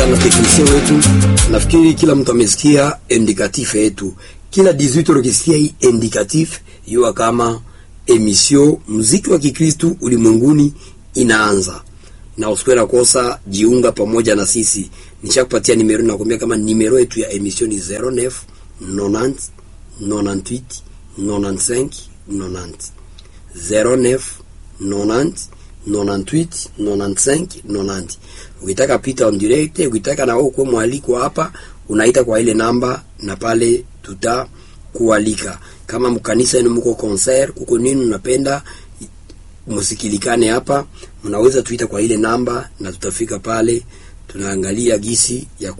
sana teknisien wetu. Nafikiri kila mtu amesikia indikatif yetu, kila 18 ukisikia hii indikatif, yua kama emission muziki wa Kikristu ulimwenguni inaanza, na usikwe na kosa, jiunga pamoja na sisi. Nishakupatia nimero, nakwambia kama nimero yetu ya emission ni 09 90 98 95 90 09 90 98 95 90. Ukitaka pita on direct, ukitaka na wewe kuwa mwaliko hapa, unaita kwa ile namba na pale tutakualika. Kama mkanisa yenu mko concert, kuko nini unapenda musikilikane hapa, mnaweza tuita kwa ile namba na tutafika pale, tunaangalia gisi ya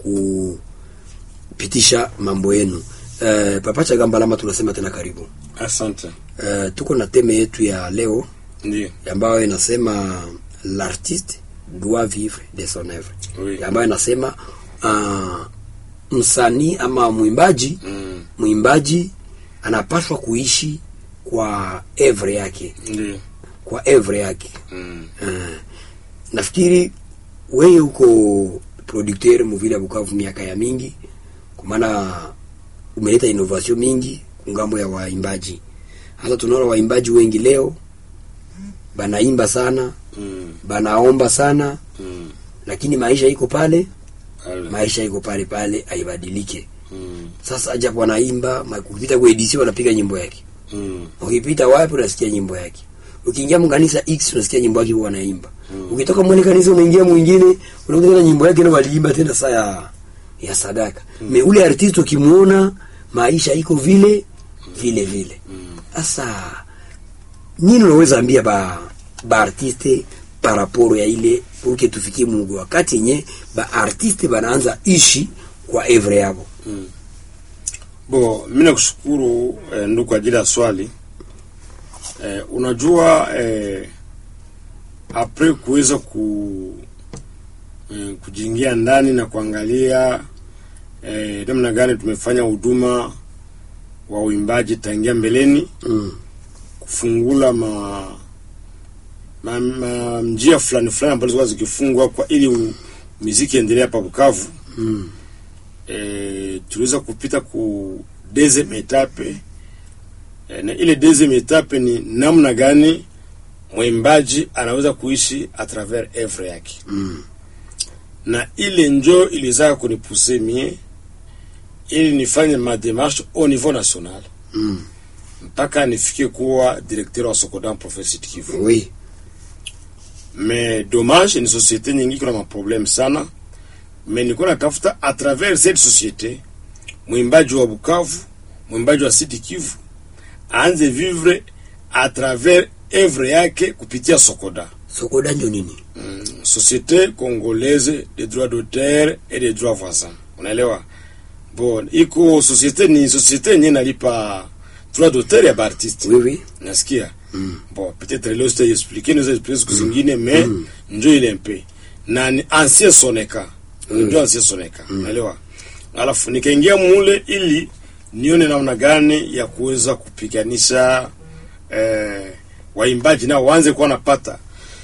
kupitisha mambo yenu. Uh, Papa Chagambalama, tunasema tena karibu. Asante. Uh, tuko na teme yetu ya leo Ndio. ambayo inasema l'artiste doit vivre de son oeuvre, Oui. ambayo inasema uh, msanii ama mwimbaji Mm. mwimbaji anapaswa kuishi kwa evre yake, Ndio. kwa evre yake. Mm. Uh, nafikiri wewe uko producteur muvile ya Bukavu miaka ya mingi, kwa maana umeleta innovation mingi kungambo ya waimbaji. Hata tunaona waimbaji wengi leo banaimba sana, Mm. banaomba sana, Mm. lakini maisha iko pale, Ale. maisha iko pale pale, haibadilike. Mm. Sasa japo wanaimba, ma- ukipita kwa edisi wanapiga nyimbo yake, Mm. ukipita wapi unasikia nyimbo yake, ukiingia mkanisa X unasikia nyimbo yake wanaimba, Mm. ukitoka mwene kanisa unaingia mwingine unakuta tena nyimbo yake na waliimba tena saa ya, ya sadaka me ule artist ukimuona maisha iko vile vile vile. Sasa nini unaweza ambia ba ba artiste par rapport ya ile uke tufikie Mungu wakati yenye ba artiste banaanza ishi kwa evre yabo. Bo, mimi nakushukuru eh, ndugu kwa ajili ya swali. Eh, unajua eh, apres kuweza ku eh, kujiingia ndani na kuangalia eh, namna gani tumefanya huduma wa uimbaji tangia mbeleni Mm. kufungula ma, ma, ma njia fulani fulani ambazo zilikuwa zikifungwa kwa ili u- muziki endelee hapa Bukavu. Mm. E, tuliweza kupita ku deuxième etape e, na ile deuxième etape ni namna gani mwimbaji anaweza kuishi a travers evre yake Mm. na ile njo iliweza kunipuse mie ili nifanye mademarshe au niveau national Mm. mpaka nifike kuwa directeur wa Sokodan province Sud Kivu. Oui. mais dommage ni société nyingi kuna maproblème sana mais niko natafuta à travers cette société mwimbaji wa Bukavu mwimbaji wa Sud Kivu aanze vivre à travers œuvre yake kupitia Sokoda Sokoda ndio nini? mm, société congolaise des droits d'auteur et des droits voisins unaelewa bon iko société ni société yenye nalipa droit d'auteur ya baartiste Oui oui. nasikia Mm. bon peut-être leo sitaexplike naweza explique siku zingine mais njo ile mpe na ni ancien soneka njo ancien soneka unaelewa alafu nikaingia mule ili nione namna gani ya kuweza kupiganisha eh, waimbaji nao waanze kuwa napata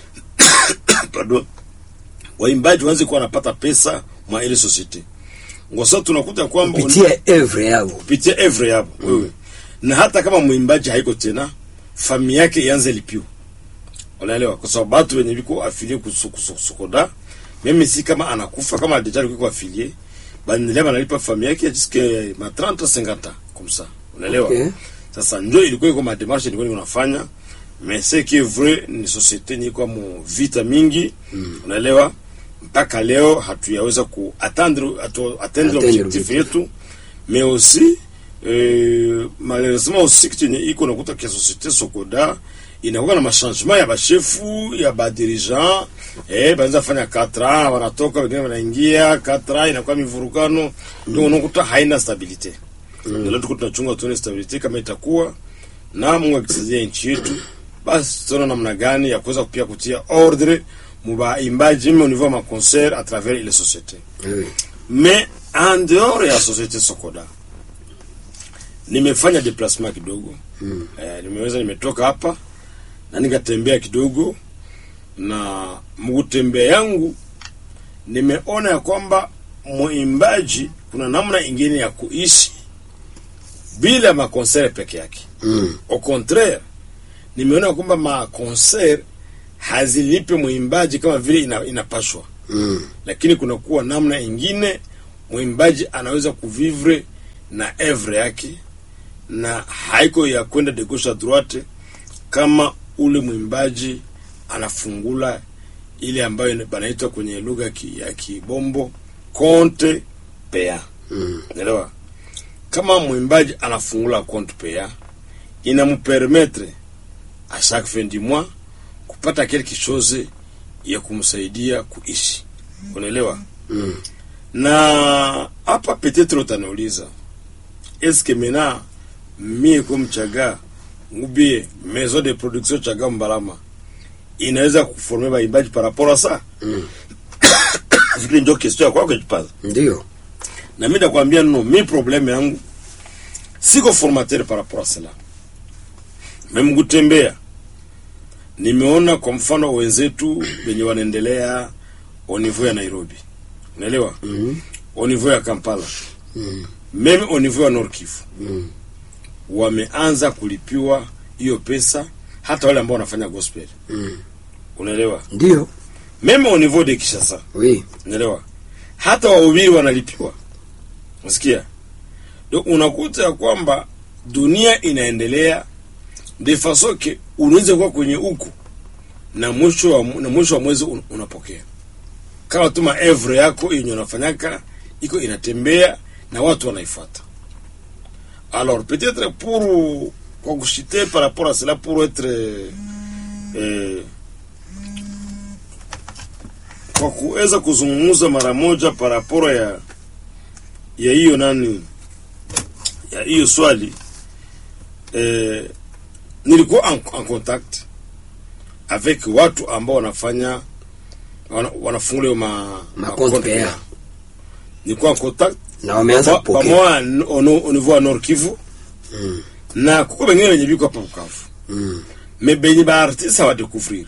pardon waimbaji waanze kuwa napata pesa mwa ile societe ngosa tunakuta kwamba Kupitia evre yabo. kupitia evre yabo wewe na hata kama mwimbaji haiko tena fami yake ianze lipio unaelewa kwa sababu watu wenye viko afilie kusokoda mimi si kama anakufa kama deja kuko afilie bandelea banalipa fami yake jiske ma 30 50 comme ça unaelewa Okay. sasa ndio ilikuwa iko ma démarche ilikuwa niko nafanya mais c'est que vrai ni société ni kwa mu vita mingi unaelewa mpaka leo hatuyaweza ku atteindre atu- atteindre Atteindre objectif objectif. yetu mais aussi euh, malheureusement aussi kitu yenye iko nakuta kia société Sokoda inakuwa na machangement ya bashefu ya badirigant eh, banaweza fanya 4 ans wanatoka wengine wanaingia 4 ans inakuwa mivurukano ndio unakuta haina stabilite mm. Leo tuko tunachunga tuone stabilite kama itakuwa na Mungu akisaidia nchi yetu, basi tutaona namna gani ya kuweza pia kutia ordre mubaimbaji au niveau ma concert à travers ile société Oui. mais en dehors ya société Sokoda nimefanya déplacement kidogo mm. eh, nimeweza nimetoka hapa na nikatembea kidogo na mkutembea yangu nimeona ya kwamba mwimbaji kuna namna ingine ya kuishi bila makonsere peke yake Mm. au contraire nimeona kwamba makonser hazilipe mwimbaji kama vile ina, inapashwa Mm. lakini kunakuwa namna ingine mwimbaji anaweza kuvivre na evre yake na haiko ya kwenda de gauche à droite kama ule mwimbaji anafungula ile ambayo banaitwa kwenye lugha ya ki- ya kibombo compte pea Mm. Unaelewa? Kama mwimbaji anafungula compte paya inampermettre a chaque fin du mois kupata quelque chose ya kumsaidia kuishi. Unaelewa? Mm. Na hapa peut-être utaniuliza est-ce que maintenant mie comme Chaga ubie maison de production Chaga Mbalama inaweza kuformer baimbaji par rapport à ça? Mm. Vile ndio question ya kwako jipaza. Ndio. na mi nakwambia no mi probleme yangu siko formateur par rapport à cela meme kutembea nimeona kwa mfano wenzetu wenye wanaendelea au niveau ya nairobi unaelewa Mm. au niveau ya kampala Mm. meme au niveau ya nord kivu Mm. wameanza kulipiwa hiyo pesa hata wale ambao wanafanya gospel Mm. unaelewa Ndio. meme au niveau de kishasa Oui. unaelewa hata wahubiri wanalipiwa unasikia ndio unakuta ya kwamba dunia inaendelea de façon que unaweza kuwa kwenye huku na mwisho wa, na mwisho wa mwezi un, unapokea kama tu maevre yako yenye unafanyaka iko inatembea na watu wanaifuata alors peut-être pour kwa kushite par rapport à cela pour être eh, kwa kuweza kuzungumza mara moja paraporo ya ya hiyo nani ya hiyo swali eh, nilikuwa en, en contact avec watu ambao wanafanya wana, wanafungula hiyo ma, Ma ma compte compte paya. paya. nilikuwa en contact Na wameanza pa- kupokea. pamoja au au niveau ya Nord Kivu Mm. na kuko bengine wenye biko hapa Bukavu Mm. me benye baartiste hawadekuvrir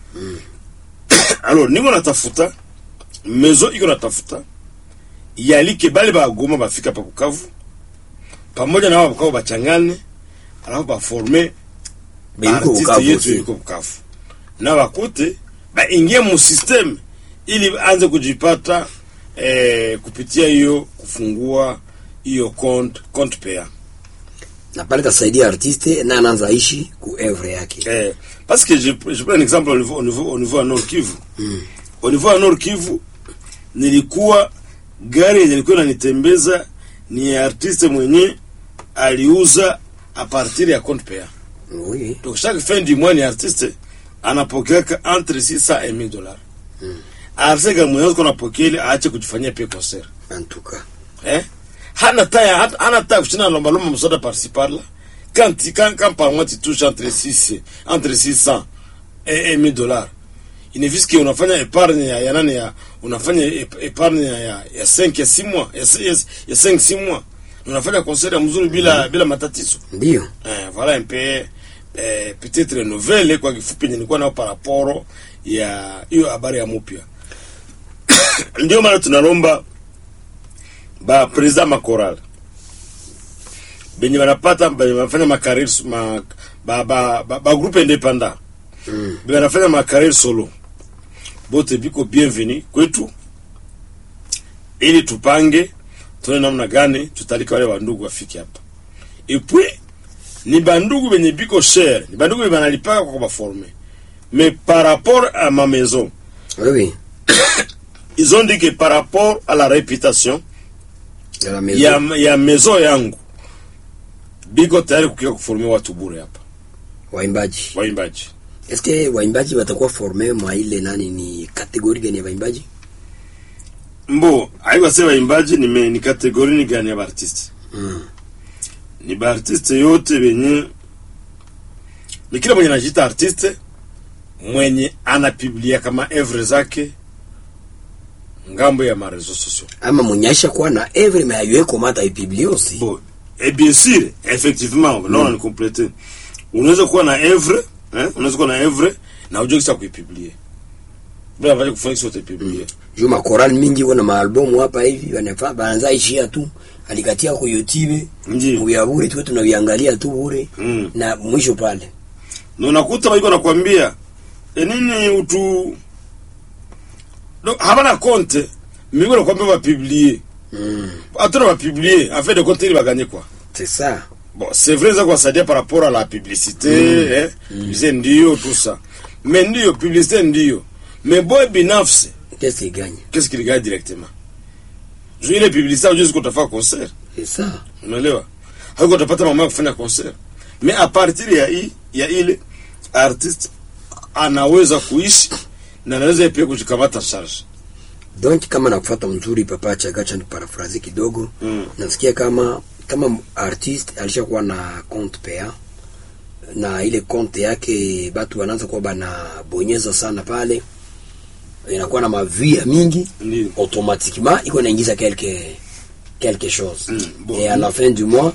alors niko natafuta mezo iko natafuta yalike bale bagoma bafika hapa Bukavu pamoja na wao Bukavu bachangane alafu baforme Benye iko artiste Bukavu yetu aussi. iko Bukavu na bakute baingie mu system ili anze kujipata eh, kupitia hiyo kufungua hiyo compte compte paya Na pale tasaidia artiste na anaanza ishi ku evre yake. Eh, parce que je, je prends un exemple au niveau, au niveau, au niveau ya Nord Kivu. Mm. Au niveau ya Nord Kivu nilikuwa gari yenye ilikuwa inanitembeza ni ya artiste mwenye aliuza a partir ya compte paya. Oui. Donc chaque fin du mois ni artiste anapokeaka entre 600 et 1000 dollars. Mm. Artiste kama mwenye kuna pokea ile aache kujifanyia pia concert. En tout cas. Eh? Hana taya hata hana taya kushina lomba lomba msoda par ci par là. Quand tu quand, quand par mois tu touches entre 6 entre 600 et, et 1000 dollars. Inafiski unafanya epargne ya, ya nani ya unafanya ep- epargne ya, ya, ya 5 ya 6 mois ya, si- ya, ya 5 6 mois. Unafanya concert ya mzuri bila bila matatizo. Ndio. Eh, voilà un peu eh, peut-être nouvelle kwa kifupi yenye nilikuwa nao par rapport ya hiyo habari ya mupya. Ndio maana tunalomba ba president makoral benye banapata benye banafanya makarir ma, ba, ba, ba, ba groupe independant Mm. benye banafanya makarir solo bote biko bienvenu kwetu ili tupange tuone namna gani tutalika wale bandugu wafike hapa epui ni bandugu benye biko cher ni bandugu benye banalipaka kwa baforme mais par rapport à ma maison Oui, oui. ils ont dit que par rapport à la réputation De la maison. ya, ya maison yangu biko tayari kukia kuformia watu bure hapa Waimbaji. waimbaji Est-ce que waimbaji watakuwa forme mwa ile nani ni kategori gani ya waimbaji? mbo aiwase waimbaji ni, me- ni kategori ni gani ya baartiste Mm. ni baartiste yote benye ni kila mwenye anajiita artiste mwenye anapiblia kama evre zake ngambo ya marezo sociaux Ama mwenyaisha kuwa na evre mais ayueko mata ipiblie aussi. bon et bien sûr effectivement mm. naona nikomplete unaweza kuwa na evre eh? unaweza kuwa na evre na ujue kisa kuipiblie bila vaje kufanya sote publier juu makorali mingi iko na maalbumu hapa hivi wanafa banza ishia tu alikatia ku YouTube Ndiyo. vya bure tu tunaviangalia tu bure Mm. na mwisho pale na unakuta waiko nakwambia e nini utu no, habana konte miko nakwambia bapiblie mm. atona bapiblie en fait de compte ili baganye kwa c'est ça bon c'est vrai za kuwasaidia par rapport à la publicité eh publicité ndio tout ça mais ndio publicité ndio mais boy binafsi qu'est-ce qu'il gagne qu'est-ce qu'il gagne directement juu ile publicité hujui kutafaa concert c'est ça unaelewa hauko utapata mama ya kufanya concert mais a partir ya hii ya ile artist anaweza kuishi na anaweza pia kujikamata charge donc kama nakufuata mzuri papa chagacha ni paraphrase kidogo Mm. nasikia kama kama artiste alishakuwa na compte paya na ile compte yake batu wanaanza kuwa banabonyeza sana pale inakuwa na mavia mingi ndio automatiquement iko naingiza quelque quelque chose Mm, bon. et à la fin du mois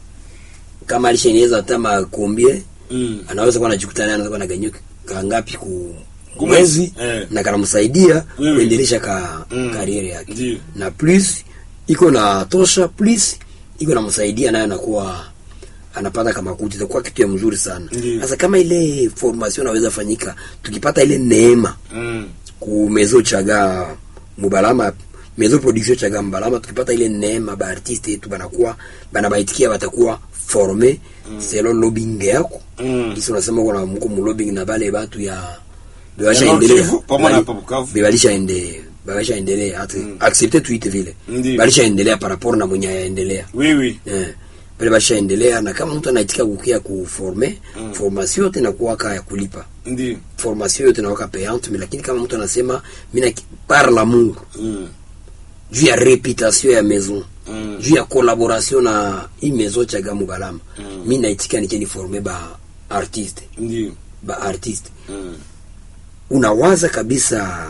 kama alishaingiza hata makombie mm. anaweza kuwa anajikuta naye anaweza kuwa anaganyia kangapi ku Ku mwezi mwezi, eh. na kanamsaidia Oui, oui. kuendelesha ka Mm. kariere yake Ndiyo. na plus iko na tosha plus iko namsaidia naye anakuwa anapata kama kuti itakuwa kitu ya mzuri sana Ndiyo. sasa kama ile formation inaweza fanyika tukipata ile neema Mm. ku mezo chaga mubalama mezo production chaga mbalama tukipata ile neema ba artiste yetu banakuwa banabaitikia batakuwa forme mm. selon lobbying yako Mm. kisi unasema kuna mko mu lobbying na bale batu ya Ya bebasha Nord endelea Kivu, pamoja na hapa Bukavu. bebalisha ende bebasha endelea hata accepter tuite vile Ndiyo. balisha endelea par rapport na mwenye yaendelea oui oui eh bale basha endelea na kama mtu anaitika kukia kuforme mm. formation yote inakuwa kaya kulipa ndio formation yote inakuwa payante mais lakini kama mtu anasema mimi par l'amour mm. juu ya reputation ya maison Mm. juu ya collaboration na hii maison chaga mubalama mm. mi naitika nikeni forme ba artiste ndio ba artiste mm. unawaza kabisa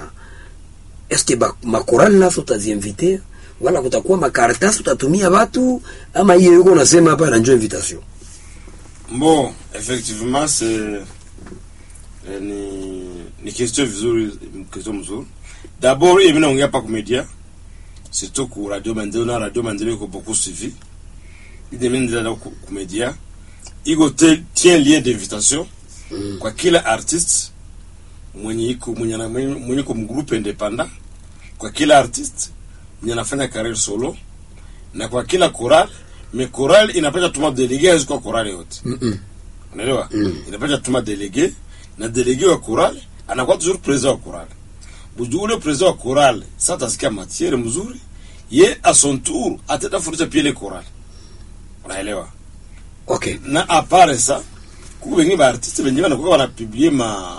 eske ba makorali naso utaziinvite wala kutakuwa makaratasi utatumia watu ama hiyo yuko unasema hapa na njoo invitation Bon, effectivement c'est eh, ni ni question vizuri, question mzuri. D'abord, mimi naongea hapa kwa media, surtout ku Radio Maendeleo na Radio Maendeleo iko beaucoup suivi. Ile mimi ndio ku ku media. Iko te- tient lien d'invitation Mm. kwa kila artiste mwenye iko mwenye na- mwenye mwenye iko mgroupe independant, kwa kila artiste mwenye anafanya career solo na kwa kila choral, mais choral inapaswa tuma délégué kwa choral yote mm -mm. unaelewa Mm. inapaswa tuma delege na delege wa chorale anakuwa toujours president wa chorale buju ule president wa chorale sasa atasikia matiere mzuri ye a son tour atenda fundisha pia ile chorale unaelewa okay na apare sa kuko wengine ba artiste wenyewe wanakuwa wanapiblie ma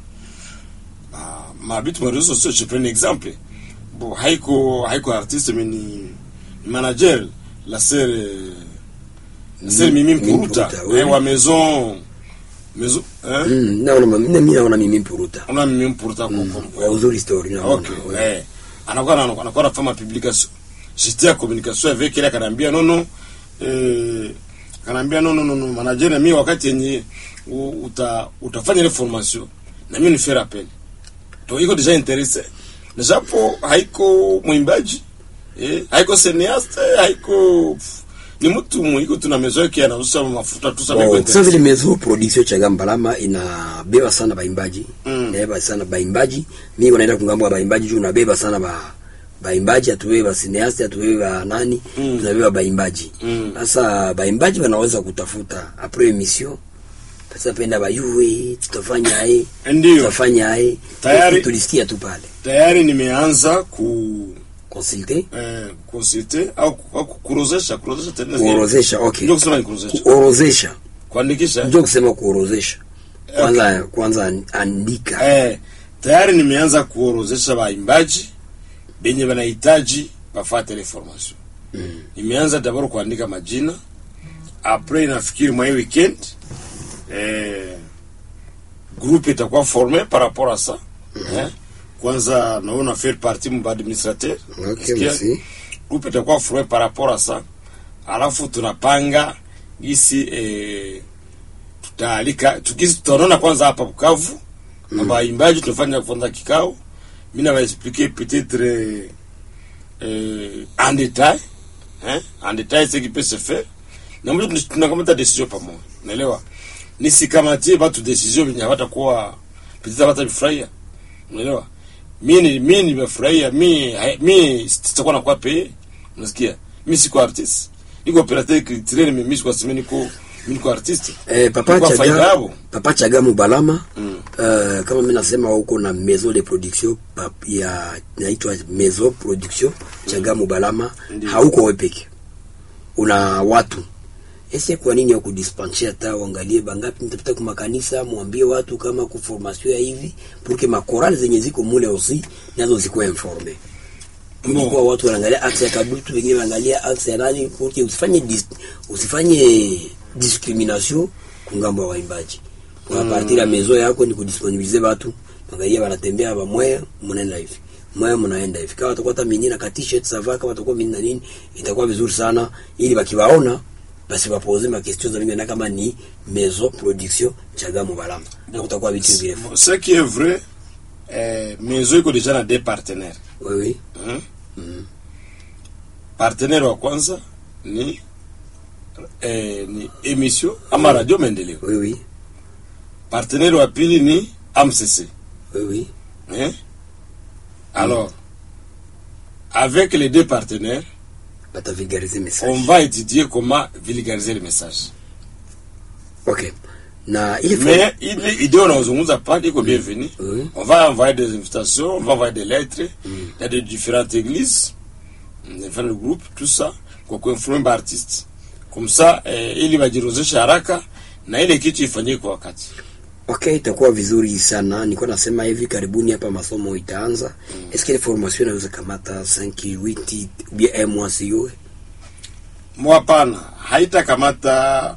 ma mabitu ma réseaux sociaux je prends un exemple bon haiko haiko artiste mais ni ni manager la sœur euh, la sœur Mimi Mimi Mpuruta Mpuruta, oui. eh, wa maison maison hein mm, naona mimi mimi naona mimi mpuruta on a Mimi Mpuruta mm. kwa wa uzuri story naona okay oui. eh anakuwa na- anakuwa anafanya publication j'étais en communication avec elle akaniambia non non eh akaniambia non non non non, manager na mimi wakati yenye u- uta utafanya ile formation na mimi ni faire appel donc iko déjà intéressé na japo haiko mwimbaji eh haiko cinéaste haiko pff, ni mtu mwiko tuna mezo yake anauza mafuta tu sana iko Bon, sasa intéressé vile mezo production chaga mbalama inabeba sana baimbaji Mm. inabeba sana baimbaji mimi naenda kungambo wa baimbaji juu unabeba sana ba baimbaji atubeba cineaste atubeba nani Mm. tunabeba baimbaji Mm. sasa baimbaji wanaweza kutafuta après émission sasa penda bayue tutafanya aye ndio tutafanya aye Tayari. tulisikia tu pale tayari nimeanza ku consulter eh, consulter au, au kurozesha kurozesha tena kuorozesha okay ndio kusema ni kurozesha kuorozesha kuandikisha ndio kusema kuorozesha kwanza kwanza andika eh, tayari nimeanza kuorozesha waimbaji benye wanahitaji bafate ile formation Mm. nimeanza dabord kuandika majina après nafikiri mwa hii weekend eh, groupe itakuwa formé par rapport à ça eh, kwanza naona faire partie mba administrateur okay Sikia? merci groupe itakuwa formé par rapport à ça alafu tunapanga gisi eh, tutaalika tukisi tutaonana kwanza hapa Bukavu na waimbaji tunafanya kwanza kikao mi na expliquer peut-être euh, euh, en détail hein, en détail ce qui peut se faire na mwisho tuna- tunakamata decision pamoja unaelewa nisikamatie watu decision venye hawatakuwa peut-être hawatabifurahia unaelewa mi ni mi nimefurahia mi hai- mi sitakuwa nakuwa pay unasikia mi siko artist niko operateur culturel mais mi siko sema niko mi niko artiste Eh, papa Niko faida Chaga, yabo. papa Chaga Mubalama Mm. eh, kama mimi nasema huko na maison de production pap, ya naitwa maison production Chaga Mubalama Ndiyo. hauko wewe peke una watu ese kwa nini ya kudispenser hata uangalie bangapi mtapita kwa makanisa mwambie watu kama ku formation ya hivi pour que makorali zenye ziko mule aussi nazo zikuwe informe Bon. Ilikuwa watu wanaangalia axe ya kadutu wengine wanaangalia axe ya nani pour que usifanye dis, usifanye discrimination kungambo ya waimbaji kwa Mm. partir ya mezo yako ni kudisponibilize watu angalia wanatembea bamwe mnaenda hivi mwe mnaenda hivi kama watakuwa hata mimi na ka t-shirt sava kama watakuwa mimi na nini itakuwa vizuri sana ili wakiwaona basi wapoze ma question za mimi na kama ni maison production chaga mubalama na kutakuwa vitu vile ce qui est vrai eh, maison iko deja na deux partenaires oui oui hein? Mm. partenaire wa kwanza ni eh, ni emission ama radio maendeleo oui oui partenaire wa pili ni amcc oui oui hein? alors avec les deux partenaires batavigarize message on va étudier comment vulgariser le message okay na ile mais ile idée unaozungumza pale iko bienvenue oui On va envoyer des invitations, on va envoyer des lettres. Il y a de différentes églises, différents groupes, tout ça, kwa kuinforme ba artiste. Comme ça, eh, ili wajirozeshe haraka na ile kitu ifanyike kwa wakati. Okay, itakuwa vizuri sana. Nilikuwa nasema hivi karibuni hapa masomo itaanza. Mm. Est-ce que les formations inaweza kamata 5 8 ou bien un mois sio? Mwapana, haitakamata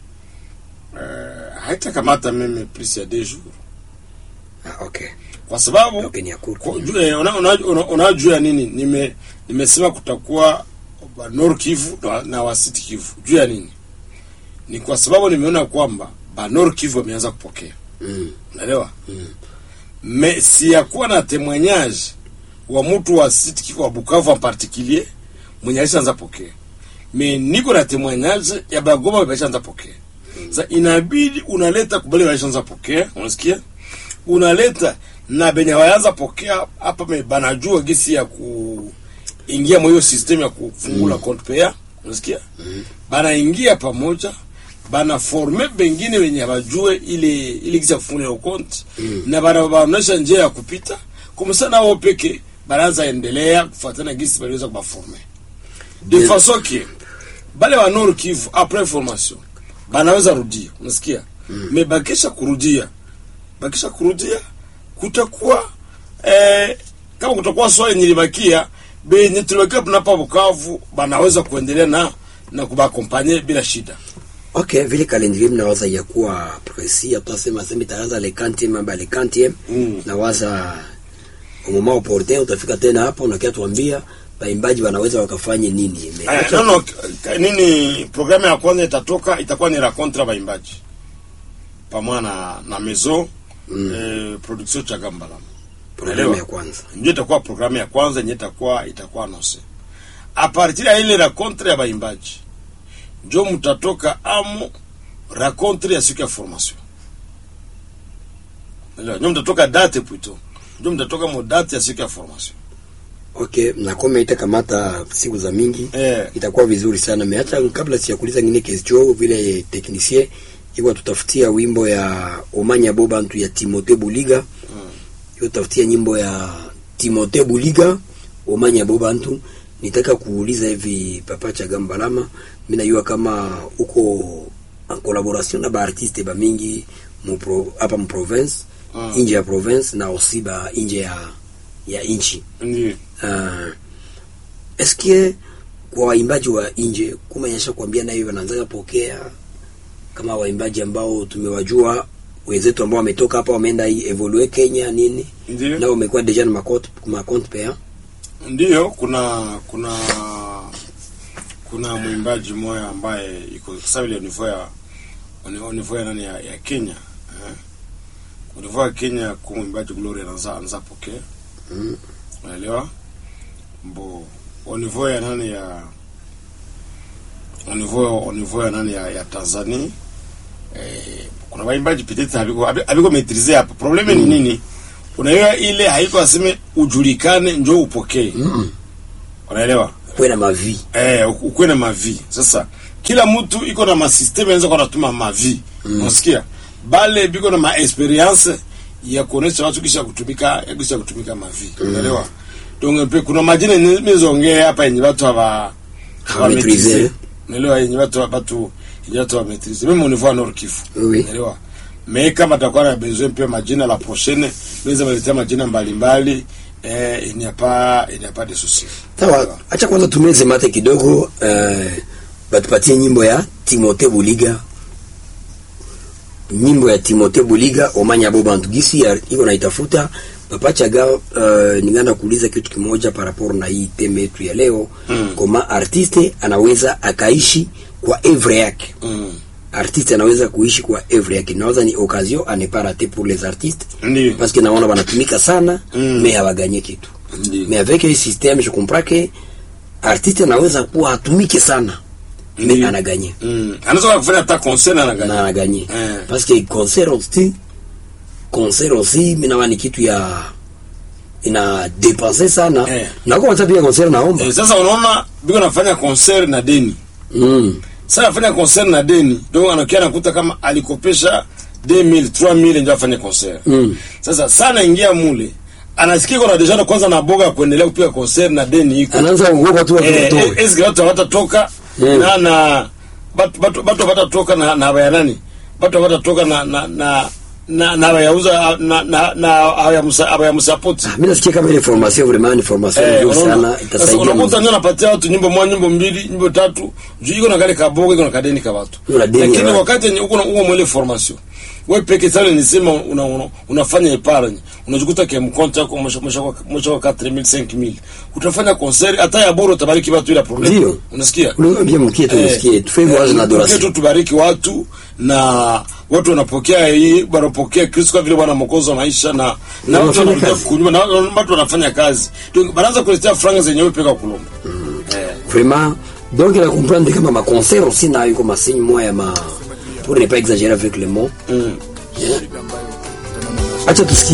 eh, haitakamata meme plus ya deux jours. Ah, okay. Kwa sababu Okay, ni ya court. Kwa- juu, eh, una- una- una- unajua ya nini nime nimesema kutakuwa wa Nord Kivu na, na wa Sud Kivu juu ya nini ni kwa sababu nimeona kwamba ba Nord Kivu wameanza kupokea Mm. unaelewa me si ya kuwa na témoignage wa mtu wa Sud Kivu wa Bukavu en particulier mwenye alishaanza pokea me niko na témoignage ya Bagoma wameshaanza pokea sasa inabidi unaleta kubali walishaanza pokea unasikia unaleta na benye waanza pokea hapa me banajua gisi ya kuingia mwa hiyo system ya kufungula mm. compte paya unasikia mm. banaingia pamoja bana forme bengine wenye hawajue ile ile gisi ya kufungula hiyo compte mm. na bana baonesha njia ya kupita kumsa nao peke banaanza endelea kufuatana gisi baliweza kubaforme de Bien. façon que bale wa Nord Kivu après formation banaweza rudia unasikia mm. me bakisha kurudia bakisha kurudia kutakuwa eh, kama kutakuwa swali nilibakia benye tulibakia tunapa Bukavu banaweza kuendelea na na kubakompanye bila shida Okay, vile calendrier mnawaza ya kuwa précis, atasema sema itaanza le 40e amba le 40e. Mm. Nawaza au moment opportun utafika tena hapo na kia tuambia baimbaji wanaweza wakafanye nini. Me- Aya, no, no, k- nini programu ya kwanza itatoka itakuwa ni racontre baimbaji pamoja na na mezo mm. eh, production Chagambalama Programu Unaelewa? ya kwanza. ndio itakuwa programu ya kwanza yenye itakuwa itakuwa nose a partir ya ile racontre ya baimbaji njo mtatoka amo racontre ya siku ya formation Unaelewa? njo mtatoka date plutôt njo mtatoka mo date ya siku ya formation Okay, na kama itakamata siku za mingi eh itakuwa vizuri sana. Me hata kabla sijakuuliza ngine question vile technicien iko tutafutia wimbo ya Omanya Bobantu ya Timote Buliga. Iko tafutia nyimbo ya Timote Buliga Omanya Bobantu. Nitaka kuuliza hivi Papa Chagambalama, mimi najua kama uko en collaboration na ba artiste ba mingi mu pro, hapa mu province Mm. nje ya province na aussi ba nje ya ya nchi ndio uh, eske kwa waimbaji wa nje kumenyesha kuambia nayo wanaanza pokea kama waimbaji ambao tumewajua wenzetu ambao wametoka hapa wameenda hii evolue Kenya nini ndio nao wamekuwa deja na makont makont pea Ndiyo, kuna kuna kuna mwimbaji mmoja ambaye iko sasa ile niveau ya au niveau ya nani ya, ya Kenya eh? Au niveau ya Kenya kwa mwimbaji Gloria anaanza anaanza pokea unaelewa bo au niveau ya nani ya au niveau au niveau ya nani ya, ya Tanzania eh, kuna waimbaji peut-être habiko habiko maîtriser hapa probleme ni nini unaelewa ile haiko aseme ujulikane njoo upokee unaelewa kwe na mavi eh, ukuwe na mavi sasa kila mtu iko na masysteme anaweza kuwa anatuma mavi mm. unasikia bale biko na maexperience ya kuonesha watu kisha kutumika ya kisha kutumika mavi unaelewa donc pe kuna majina nizongea hapa yenye watu hawa Hawamaîtriser. hawamaîtriser. unaelewa yenye watu watu yenye watu wa maîtriser même au niveau ya Nord Kivu Oui. unaelewa mais kama takuwa na besoin pia majina la prochaine naweza waletea majina mbalimbali eh, il n'y a pas il n'y a pas de souci sawa acha kwanza tumeze mate kidogo eh, batupatie nyimbo ya timote buliga nyimbo ya timote buliga omanya bo bantu gisi ya- iko naitafuta papachaga uh, ningana kuuliza kitu kimoja par rapport na hii teme yetu ya leo Mm. koma artiste anaweza akaishi kwa evre yake mm. artiste anaweza kuishi kwa evre yake nawaza ni occasion à ne pas rater pour les artistes Ndiyo. parce que naona wanatumika sana Mm. mais hawaganye kitu Ndiyo. mais avec un système je comprends que artiste anaweza kuwa atumike sana mais Ndiyo. anaganye Mm. anaweza kufanya hata concert na na anaganya anaganye Eh. parce que concert aussi concert aussi minawa ni kitu ya ina dépenser sana Eh. na kwa sababu ya concert naomba eh, sasa unaona biko nafanya concert na deni mm. sasa afanya concert na deni donc anakia nakuta kama alikopesha 2000 3000 ndio afanye concert Mm. sasa sana ingia mule anasikia kuna deja na kwanza na boga kuendelea kupiga concert na deni iko anaanza kuogopa tu eh, watu eh, watoe eske watu hawatatoka Mm. na na batu batu batu hawatatoka na na baya nani batu hawatatoka na na na na na bayauza na na na hawayamusa hawayamusapoti mimi nasikia kama ile formation vraiment ni formation Eh, nzuri unaona? sana Sasa itasaidia unakuta muziki. ndio napatia watu nyimbo moja nyimbo mbili nyimbo tatu juu iko na kale kaboga iko na kadeni ka watu Iko na deni lakini ya watu. wakati yenye uko na uko mwele formation wewe peke sana nisema una, una, unafanya epargne unajikuta kwa mkonto yako mwisho mwisho mwisho 4000 5000 utafanya concert hata ya bora utabariki watu ila problem Ndio. unasikia Unaambia mkie tu Eh, msikie tu favor eh, na tukie adoration tu tubariki watu na watu wanapokea hii wanapokea Kristo kwa vile Bwana mwokozi wa maisha na na watu wanafanya wanakuja kazi. kunyuma na watu wanafanya kazi donc banaanza kuletea franga zenye wewe peka kulomba eh vraiment donc la comprendre kama ma concert aussi na yuko ma signe moi ya ma pour ne pas exagérer avec les mots mm. acha tusikie